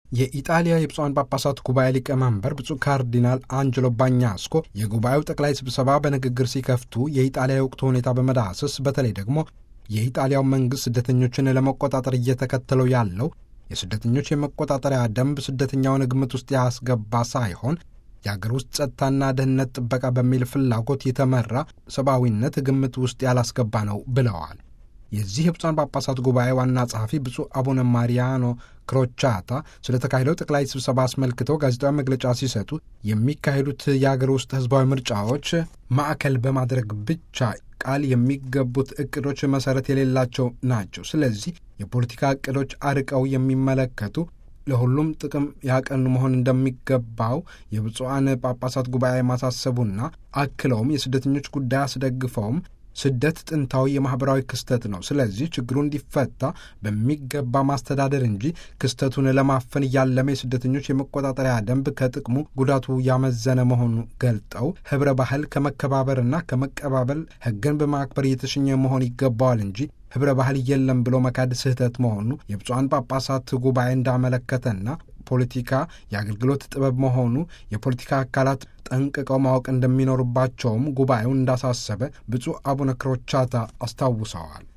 የኢጣሊያ የብፁዓን ጳጳሳት ጉባኤ ሊቀመንበር ብፁዕ ካርዲናል አንጀሎ ባኛስኮ የጉባኤው ጠቅላይ ስብሰባ በንግግር ሲከፍቱ የኢጣሊያ የወቅቱ ሁኔታ በመዳሰስ በተለይ ደግሞ የኢጣሊያው መንግሥት ስደተኞችን ለመቆጣጠር እየተከተለው ያለው የስደተኞች የመቆጣጠሪያ ደንብ ስደተኛውን ግምት ውስጥ ያስገባ ሳይሆን የአገር ውስጥ ጸጥታና ደህንነት ጥበቃ በሚል ፍላጎት የተመራ ሰብአዊነት ግምት ውስጥ ያላስገባ ነው ብለዋል። የዚህ የብፁዓን ጳጳሳት ጉባኤ ዋና ጸሐፊ ብፁዕ አቡነ ማሪያኖ ክሮቻታ ስለ ተካሄደው ጠቅላይ ስብሰባ አስመልክተው ጋዜጣዊ መግለጫ ሲሰጡ የሚካሄዱት የአገር ውስጥ ሕዝባዊ ምርጫዎች ማዕከል በማድረግ ብቻ ቃል የሚገቡት እቅዶች መሠረት የሌላቸው ናቸው። ስለዚህ የፖለቲካ እቅዶች አርቀው የሚመለከቱ ለሁሉም ጥቅም ያቀኑ መሆን እንደሚገባው የብፁዓን ጳጳሳት ጉባኤ ማሳሰቡና አክለውም የስደተኞች ጉዳይ አስደግፈውም ስደት ጥንታዊ የማኅበራዊ ክስተት ነው። ስለዚህ ችግሩ እንዲፈታ በሚገባ ማስተዳደር እንጂ ክስተቱን ለማፈን እያለመ የስደተኞች የመቆጣጠሪያ ደንብ ከጥቅሙ ጉዳቱ ያመዘነ መሆኑ ገልጠው ኅብረ ባህል ከመከባበርና ከመቀባበል ሕግን በማክበር እየተሸኘ መሆን ይገባዋል እንጂ ኅብረ ባህል የለም ብሎ መካድ ስህተት መሆኑ የብፁዓን ጳጳሳት ጉባኤ እንዳመለከተና ፖለቲካ የአገልግሎት ጥበብ መሆኑ የፖለቲካ አካላት ጠንቅቀው ማወቅ እንደሚኖርባቸውም ጉባኤውን እንዳሳሰበ ብፁዕ አቡነ ክሮቻታ አስታውሰዋል።